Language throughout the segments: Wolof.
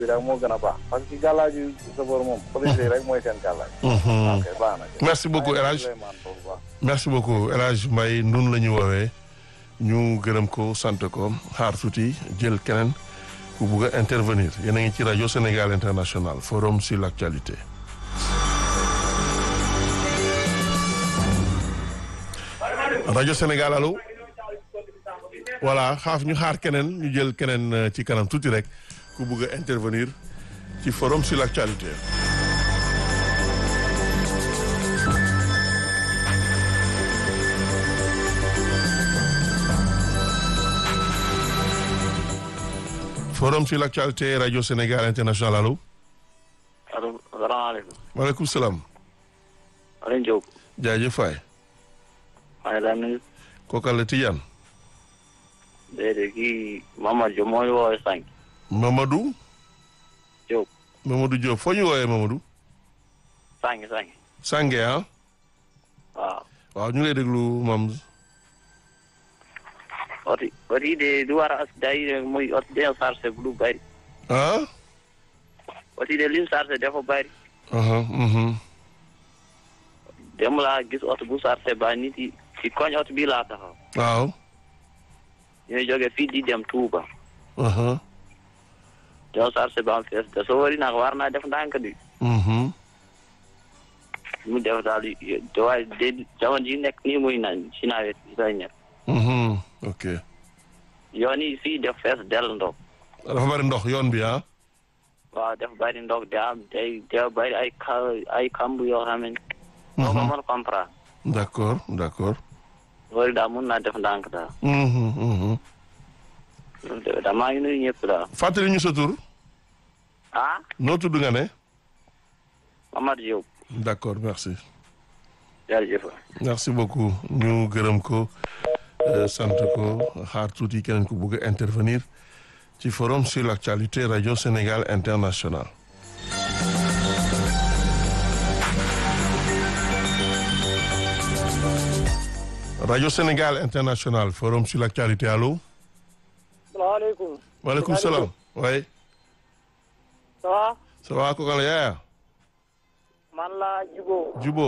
bi rek moo gën a baax parce que gàllaaju sofër moom police yi rek mooy seen gàllaaj ok baax na merci beaucoup El Hadj Souleymane foofu baax merci beaucoup El Hadj Mbaye nun la ñu woowee ñu gërëm ko sant ko xaar tuuti jël keneen ku bugg a intervenir yéen a ngi ci rajo Sénégal International forum sur l'actualité rajo Sénégal allo voilà xaaf ñu xaar keneen ñu jël keneen euh, ci kanam tuuti rek ku bugg a intervenir ci forum sur l'actualité forum sur l'actualité rajo Sénégal International allo allo salaamaaleykum. maaleykum salaam Alioune Diop. jaajëf waay maa ngi lay nuyu. kookal la Tidiane déedéet kii Mamadou Diop moo ñu woowee sànq. Mamadou Diop. Mamadou Diop foo ñu woowee Mamadou sànq sànq. Sange ah waaw. waaw ñu ngi lay déglu mam oti oti de du war a as day muy oti de chargé bu du bari. ah oti de lim chargé dafa bari. aha mhm dem laa gis oto bu chargé ba nit yi ci koñ oto bii laa taxaw. waaw ñooy jóge fii di dem Touba. aha ñoo chargé ba am fees de soo wari nag war naa def ndànk di. mhm mu def daal di waaye de jamono ji nekk nii muy na ci nawet bi lay nekk. mhm ok yoon yi fii def fees del ndox. dafa bari ndox yoon bi ah waaw def bari ndox de am day day bari ay ka ay kamb yoo xam ne. doo ko mën comprendre. d'accord d'accord loolu daal mun naa def ndànk daal. mhm mhm loolu de daal maa ngi nuyu ñëpp daal. fàttali ñu sa tur ah noo tudd nga ne Mamadou Diop d'accord merci jërëjëf. merci beaucoup ñu gërëm ko euh, sant ko xaar tuuti keneen ku bugg a intervenir ci forum sur l'actualité radio Sénégal International radio Sénégal International forum sur l'actualité allo salaamaaleykum. maaleykum salaam oui ça va. ça va ko kan la yaaya man la Jubo. Jubo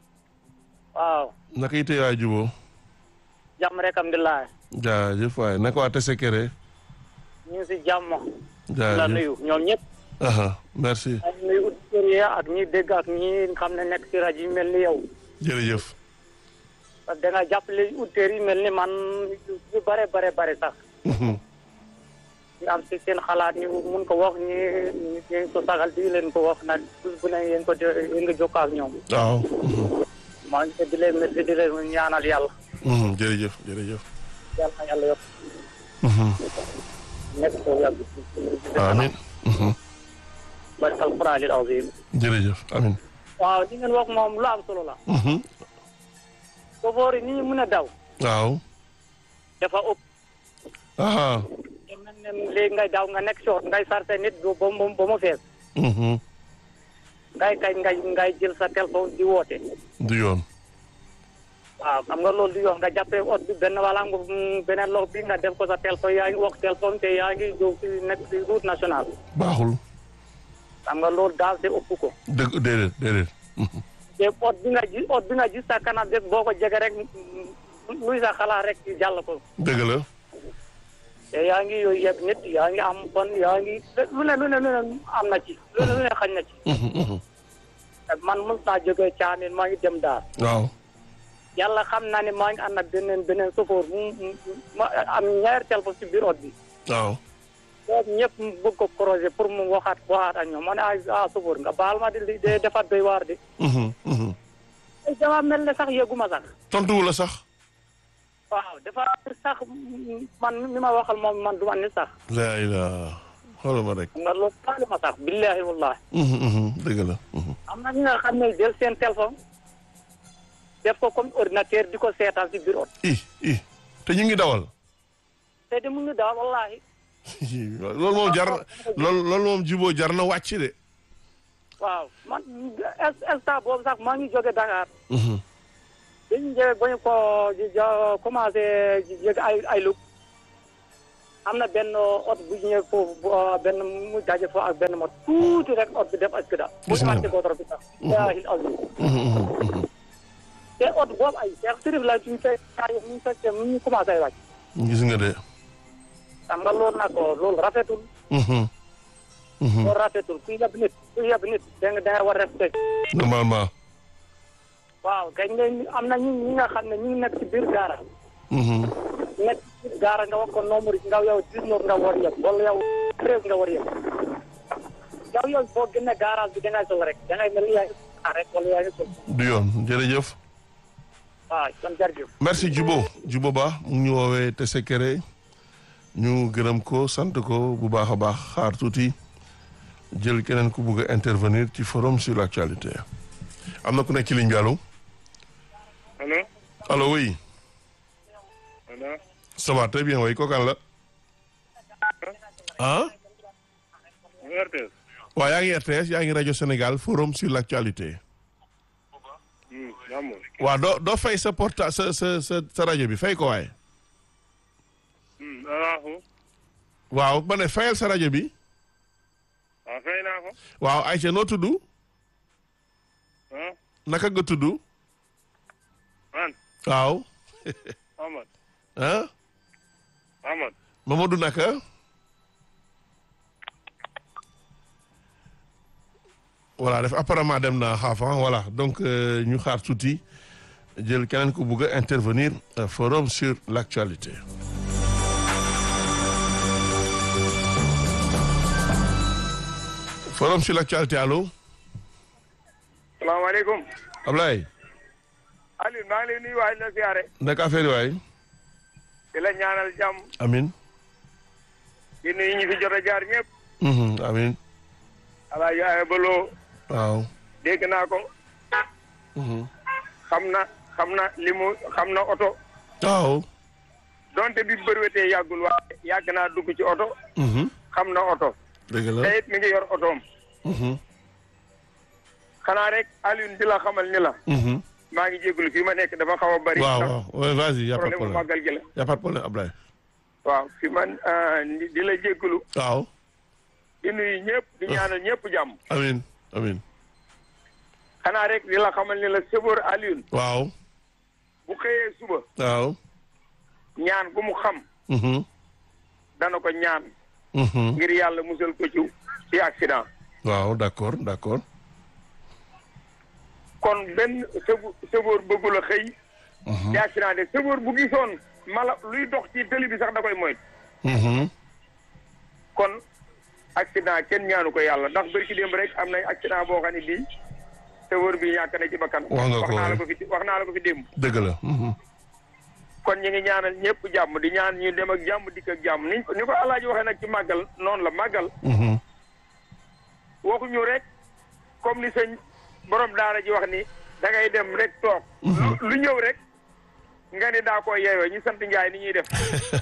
waaw. naka yite yaay Jubo jàmm rek alhamdulilah. jaajëf waay naka waa Tessékéré ñu ngi si jàmm. la jaajëf nuyu ñoom ñëpp. aha merci ak nuyu auditeurs yi ak ñi dégg ak ñi xam ne nekk si rajo yi mel ni yow. jërëjëf parce que da nga jàppale auditeurs yi mel ni man yu bare bare bare sax. Mhm. ñu am si seen xalaat ñu mun ko wax ñi ñi ngeen ko sagal di leen ko wax nag bés bu ne yéen ko jo- yéen nga jokkoo ak ñoom. waaw mhm. maa ngi di leen merci di leen ñaanal yàlla. Mhm, jërëjëf jërëjëf yàlla na yàlla yokk Mhm. nekk ko yàgg. amin Mhm. barke alquraanil aziim. jërëjëf amin waaw li ngeen wax moom lu am solo la. Mhm. chauffeur yi ni ñu mën a daw. waaw dafa ëpp. aha te mel ne léegi ngay daw nga nekk soot ngay sarse nit ba ba mu ba mu fees. Mhm. ngay kay ngay ngay jël sa téléphone di woote. du yoon waaw xam nga loolu du yoon nga jàppee ot bi benn wala nga mm, beneen loxo bi nga def ko sa téléphone yaa ngi wax téléphone te yaa ngi jóg si nekk si route nationale. baaxul xam nga loolu daal te ëpp ko. dëgg déedéet déedéet Mhm. te ot bi nga ji ot bi nga gis sa kanam rek boo ko jege rek mm, luy sa xalaat rek jàll ko. dëgg la te yaa ngi yooyu yëpp nit yaa ngi am bon yaa ngi lu ne lu ne lu ne am na ci lu ne lu ne xañ na ci. Mhm, mhm. man mos naa jógee caamin maa ngi dem daal waaw yàlla xam naa ne maa ngi ànd ak beneen beneen sofoor mu mu ma am ñaari téléphone si biir ot bi waaw boobu ñëpp mu bëgg ko projet pour mu waxaat waxaat ak ñoom ma ne ah ah sofoor nga baal ma di li de defaat doy waar de Mhm, mhm. ay dama mel ne sax yëguma sax tontuwu la sax waaw dafa sax man mi ma waxal moom man du ma ni sax laa ilaa xoolal ma rek xam nga loolu taali ma sax billahi wallahi Mhm, mhm. dëgg la Mhm. am na ñi nga xam ne jël seen téléphone def ko comme ordinateur di ko seetaan si biir ot i i te ñu ngi dawal te di mu ngi daal wallahi loolu moom jar loolu loolu moom juboo jar na wàcc de waaw man instant boobu sax maa ngi jóge Dakar Mhm. dañu jóge ba ñu ko commencé jóge ay ay lug am na benn oto bu ñëwee foofu bu benn mu daje foofu ak benn mot tuuti rek oto bi def accident. Gis naa bu ñu bi sax. yaahil azim. te oto boobu ay Cheikh Sirif la suñu fekk ñu fekkee mu ñu commencé wàcc. gis nga de. xam nga loolu nag loolu rafetul. loolu rafetul kuy yab nit kuy yab nit da nga da nga war a respecté. normalement. waaw kañ nga am na ñi ñi nga xam ne ñu ngi nekk ci biir gaara. nekk ci biir gaara nga wax ko nombre yi nga yow dix-neuf nga war yëg wala yow treize nga war yëg. yow yow boo génnee garage bi da ngay sol rek da ngay mel ni yaa ngi rek wala yaa ngi sol. du yoon jërëjëf. waaw kon jërëjëf. merci Djibo Djibo Ba mu ngi ñu woowee Tessékéré ñu gërëm ko sant ko bu baax a baax xaar tuuti jël keneen ku bugg a intervenir ci forum sur l'actualité am na ku nekk ci ligne bi allo allo allo oui allo ça va très bien way kookan la ah RTS waaw yaa ngi RTS yaa ngi rajo Sénégal forum sur l'actualité jàmm waaw doo doo fay sa porta sa sa sa sa rajo bi fay ko waaye alaahu waaw ma ne fayal sa rajo bi waaw fay naa ko waaw Aïcha noo tudd ah naka nga tudd man waaw Amad ah Amad Mamadou naka voilà def apparemment dem na xaafan voilà donc euh, ñu xaar tuuti jël keneen ku bugg a intervenir euh, forum sur l'actualité forum sur l'actualité allo salaamaaleykum Ablaye Aliou maa ngi lay nuyu waay la siyaare naka affaire yi waay di la ñaanal jàmm amin di nuyu ñi fi jot a jaar ñëpp Mhm, amin ala yaay baloo waaw dégg naa ko Mhm. xam na xam na li mu xam na oto waaw donte bi bërwetee yàggul waaye yàgg naa dugg ci oto Mhm. xam na oto dëgg la te it mi ngi yor otoom Mhm. xanaa rek Aliou di la xamal ni la Mhm. maa ngi jégalu fii ma nekk dafa xaw a bari waaw ndax waaw ouais, vas-y y a pas de problème mu problème màggal gi la y a pas de problème Ablaye waaw fi man ah, di di la jégalu waaw di nuyu ñëpp di ñaanal ñëpp jàmm amin amin xanaa rek di la xamal ni la sëboor Aliou waaw bu xëyee suba waaw ñaan gu mu xam Mhm. dana ko ñaan Mhm. ngir yàlla musal ko ci ci accident waaw d'accord d'accord kon benn sëbu sëboor bëggul a xëy ci accident de sëboor bu gisoon mala luy dox ci tëli bi sax da koy moytu Mhm. kon accident kenn ñaanu ko yàlla ndax bërki démb rek am na accident boo xam ne bii sëboor bi ñàkk na ci bakkan Wax nga ko, naa la ouais. ko fi wax naa la ko fi démb dëgg la Mhm. kon ñu ngi ñaanal ñëpp jàmm di ñaan ñu dem ak jàmm dikk ak jàmm ni ni ko alaaji waxee nag ci màggal noonu la màggal Mhm. waxuñu rek comme ni sëñ borom daara ji wax ni da ngay dem rek toog lu lu ñëw rek nga ni daa ko yeeyoo ñu sant njaay ni ñuy def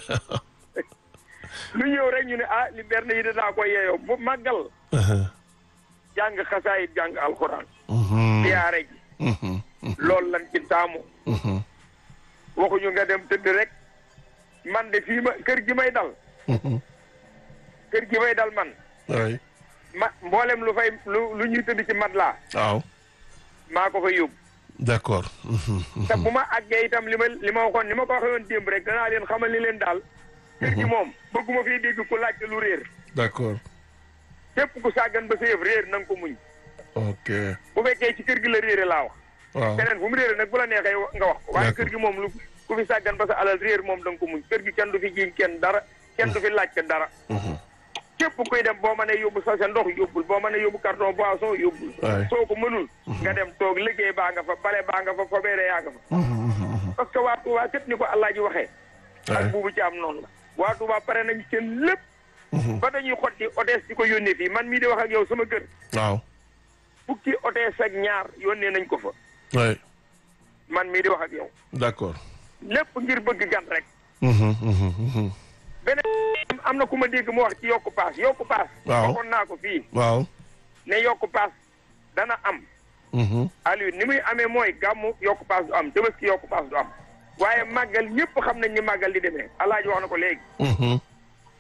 lu ñëw rek ñu ne ah li berne yi de daa ko yeeyoo bu màggal jàng xasaayit jàng alxuraan Mhm. siyaare ji Mhm. loolu lan ci taamu Mhm. waxuñu nga dem tëdd rek man de fii ma kër gi may dal Mhm. kër gi may dal man waay ma mboolem lu fay lu lu ñuy tëdd ci mat laa waaw maa ko fa yóbbu d'accord Mhm. te bu ma àggee itam li ma li ma waxoon ni ma ko waxee woon démb rek danaa leen xamal ni leen daal kër gi moom bëgguma fiy dégg ku laajte lu réer d'accord képp ku sàggan ba sa yëf réer na nga ko muñ ok bu fekkee ci kër gi la réere laa wax waaw keneen fu mu réere nag bu la neexee nga wax ko waaye D'accord. kër gi moom lu ku fi sàggan ba sa alal réer moom da nga ko muñ kër gi kenn du fi jiiñ kenn dara kenn du fi laajte dara Mhm. képp kuy dem boo mënee yóbbu sa sa ndox yóbbul boo mënee yóbbu carton boisson yóbbul Waay. soo ko mënul nga dem toog liggéey baa nga fa bale baa nga fa fobeere yaa nga fa parce que waa Touba képp ni ko Allah ji waxee Waay. ak buubu ci am noonu la waa Touba pare nañ seen lépp ba dañuy xotti otees di ko yónnee fii man mii di wax ak yow sama kër waaw fukki otees ak ñaar yónnee nañ ko fa waay man mii di wax ak yow d'accord lépp ngir bëgg gan rek Mhm. Mhm. Mhm. beneen am na ku ma dégg mu wax ci yokku paas yokku paas Waaw. waxoon naa ko fii waaw ne yokku paas dana am Mhm. Aliou ni muy amee mooy gàmmu yokku paas du am tabaski yokku paas du am waaye màggal ñëpp xam nañ ni màggal di demee alaaji wax na ko léegi Mhm.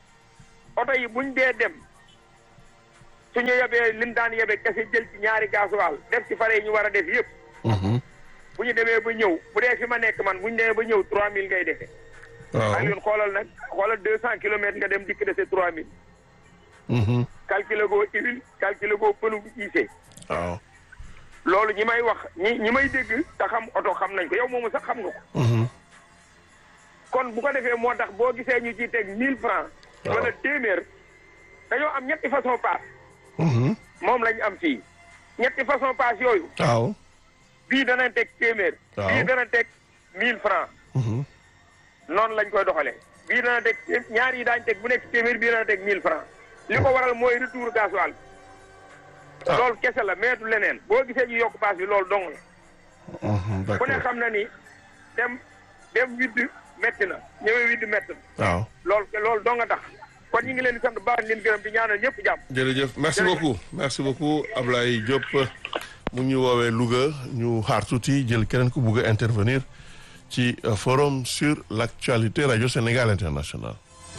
oto yi buñ dee dem suñu yebee lim daan yebee kese jël ci ñaari gasoil def ci fare yi ñu war a def yëpp Mhm. bu ñu demee ba ñëw bu dee fi ma nekk man bu ñu demee ba ñëw trois mille ngay defee waaw ak yoon xoolal nag xoolal deux cent kilomètres nga dem dikk dese trois mille Mhm. calculer goo huile calculer goo pënu bu gisee waaw loolu ñi may wax ñi ñi may dégg te xam oto xam nañ ko yow moomu sax xam nga ko Mhm. kon bu ko defee moo tax boo gisee ñu ciy teg mille francs Waaw. wala téeméer dañoo am ñetti façon paas Mhm. moom lañ am fii ñetti façon paas yooyu waaw bii dana teg téeméer Waaw. bii dana teg mille francs Mhm. noonu lañ koy doxalee bii dana teg ñaar yi daañu teg bu nekk téeméer bii dana teg mille francs li ko waral mooy retour gasoil Ah. loolu kese la mais du leneen boo gisee ñu yokk paas bi loolu dong la Mhm. ku ne d'accord xam na ni dem dem widd métti na ñëwee widd métti na waaw loolu loolu dong nga tax kon ñu ngi leen di sant bu baax di leen gërëm di ñaanal ñëpp jàmm jërëjëf merci Jërëjëf. beaucoup merci beaucoup Ablaye Diop mu ngi ñu woowee Louga ñu xaar tuuti jël keneen ku bugg a intervenir ci euh, forum sur l'actualité radio Sénégal international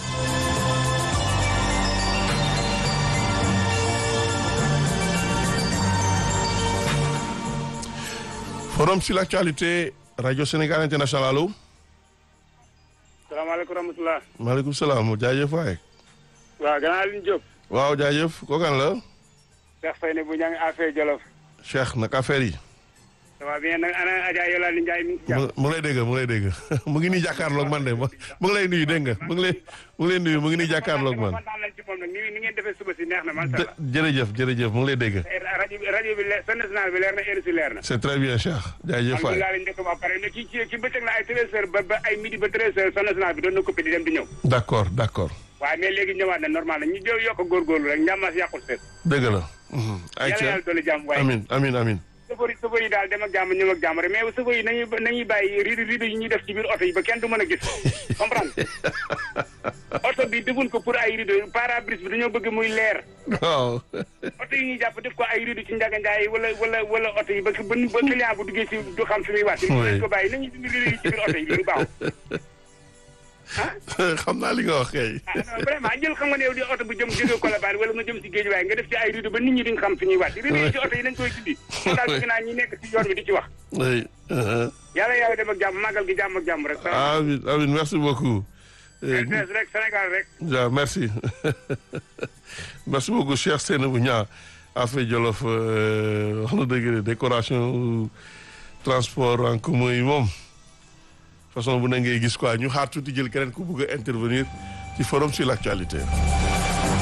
forum sur l'actualité radio Sénégal international allo salaamaaleykum rahmatulah. maaleykum salaam jaajëf waay waaw gannaaw li ñu jóg. waaw jaajëf kookan la Cheikh Faye ne bu ñaa ngi affaire Jolof. Cheikh nag affaire yi ça va bien nag ana Adja Yolande Ndiaye mi ngi ci mu jàmm. mu ngi lay dégg mu ngi lay dégg mu ngi nii jàkkaarloog man de mu mu ngi lay nuyu dégg nga mu ngi lay mu ngi lay nuyu mu ngi nii jàkkaarloog man kontaan nañ ci moom nag ni ni ngeen defee suba si neex na macha Jë- allah. jërëjëf jërëjëf mu ngi lay dégg rajo bi rajo bi leer sa national bi leer na heure si leer na. c'est très bien Cheikh jaajëf waay alhamdulilah lañ njëkk ba pare ne ci ci ci bëccëg la ay treize heures ba ba ay midi ba treize heures sa national bi doon na coupé di dem di ñëw. d'accord d'accord waaye mais léegi ñëwaat na normal na ñu jël yokk a góorgóorlu rek njàmmaas yàqul seet. dëgg la mhm. ay yàlla ca yàlla dolli jàmm waaye. amin amin amin sëfër yi sëfër yi daal dem ak jàmm ñëw ak jàmm rek mais sëfër yi nañuy nañuy bàyyi rido rido yi ñuy def ci biir oto yi ba kenn du mën a gis comprendre oto bi defuñ ko pour ay rido pare-brise bi dañoo bëgg muy leer waaw oto yi ñuy jàpp def ko ay rido ci njaga njaay wala wala wala oto yi ba ba ba client bu duggee ci du xam fi muy wàcc Oui. nañ ko bàyyi nañuy dindi rido yi ci biir oto yi lu baax xam naa li nga wax kay ah non vraiment jël xam nga ne yow di oto bu jëm jógee Colobane wala nga jëm ci géej waaye nga def ci ay rido ba nit ñi duñ xam fi ñuy wàcc rido yi ci oto yi nañ koy dindi moom daal bëgg naa ñi nekk ci yoon bi di ci wax oui uh-huh. yàlla yàlla dem ak jàmm màggal gi jàmm ak jàmm rek amin amin merci beaucoup Eh, RTS rek Sénégal rek Ja, merci. merci beaucoup, cher Seynabou Niang. Affaire Jolof euh, wax na dëgg de décoration transport en commun yi moom façon bu ne ngay gis quoi ñu xaar tuuti jël keneen ku bëgg a intervenir ci forum sur l'actualité.